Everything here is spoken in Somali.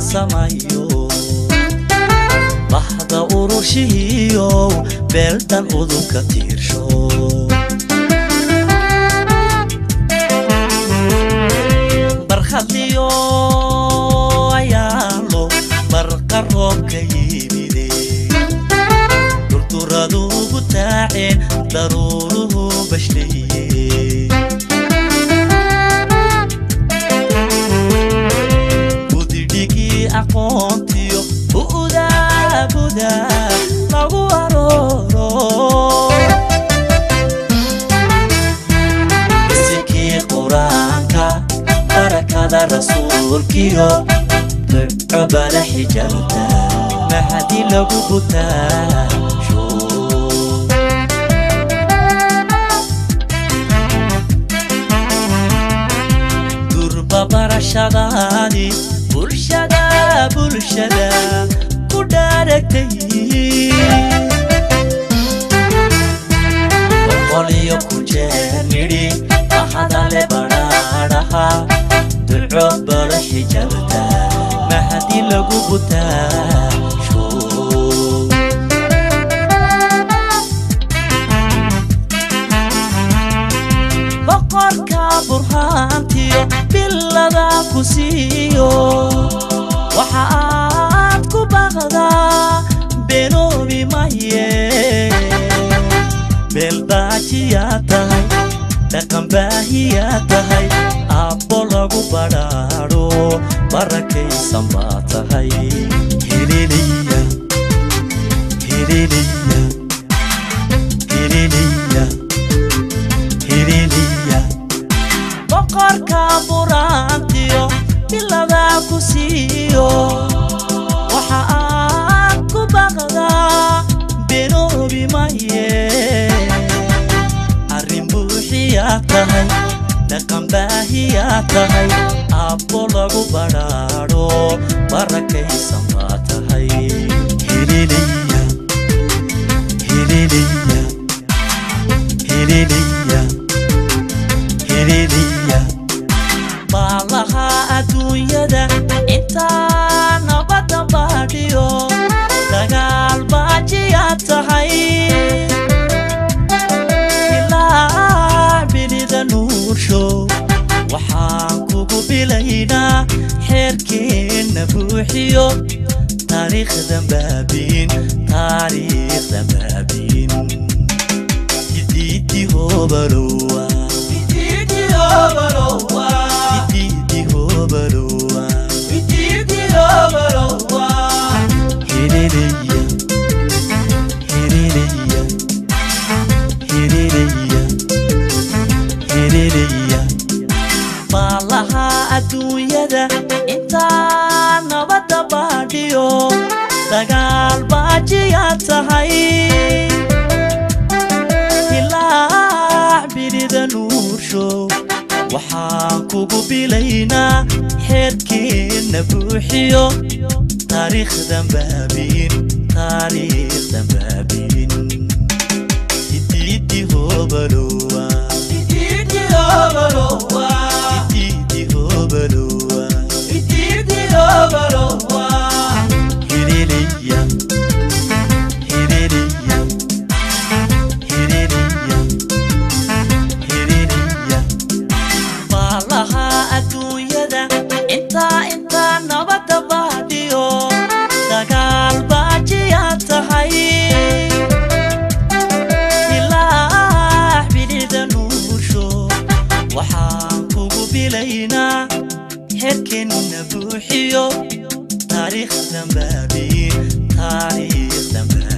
samayo bahda urushihiyo beeldan udubka tiirsho barkhadliyo ayaalo barqa roobka yimide durduradugu taaceen daruuruhu bashleeye budidhigii aqoontiyo bu'daa budaa lagu arooro isikii qur-aanka barakada rasuulkiyo duco bala xijalta mahadi lagu butaa durba barashadaadi bulshada bulshada ku dhaaragtay boqoliyo ku jeer nidhi mahadale badhaadhaha duco bala xijalta mahadi lagu butaa boqorka burhaantiyo bilada ku siiyo waxa aad ku baqdaa benoobi maye beeldaajiyaa tahay dhaqanbaahiyaa tahay aabbo lagu badhaadho barakaysan baa tahay helelaya helelaya helelaya helelaya boqorka buraantiyo bilada ku siiyo waxa aad ku baqdaa benoobi maye arrin buuxiyaa tahay dhaqan baahiyaa tahay aabbo lagu badhaadho barakaysan baa tahay helelaya helelaya helelaya helelaya baalaha adduunyada intaa nabadda baadhiyo dagaal baajiyaa tahay ilaa bilida nuursho waxaan kugu bilaynaa xeerkeenna buuxiyo taariikhdan baabiin taariikhdan baabiin idiidi hobalowa idiidi hobalowa idiidi hobalowa idiidi hobalowa helelaya helelaya helelaya helelaya baalaha adduunyada intaa nabadda baadhiyo dagaal baajiyaa tahay ilaa bilida nuursho waxaan kugu bilaynaa xeerkeenna buuxiyo taariikhdan baabiin taariikhdan baabiin idiidi hobalowa idiidi hobalowa idiidi hobalowa idiidi hobalowa helelaya helelaya helelaya helelaya baalaha adduunyada intaa intaa nabadda baadhiyo dagaal baajiyaa tahay ilaa bilida nuursho waxaan kugu bilaynaa xerkeenna buuxiyo taariikhdan baabiin taariikhdan baabiin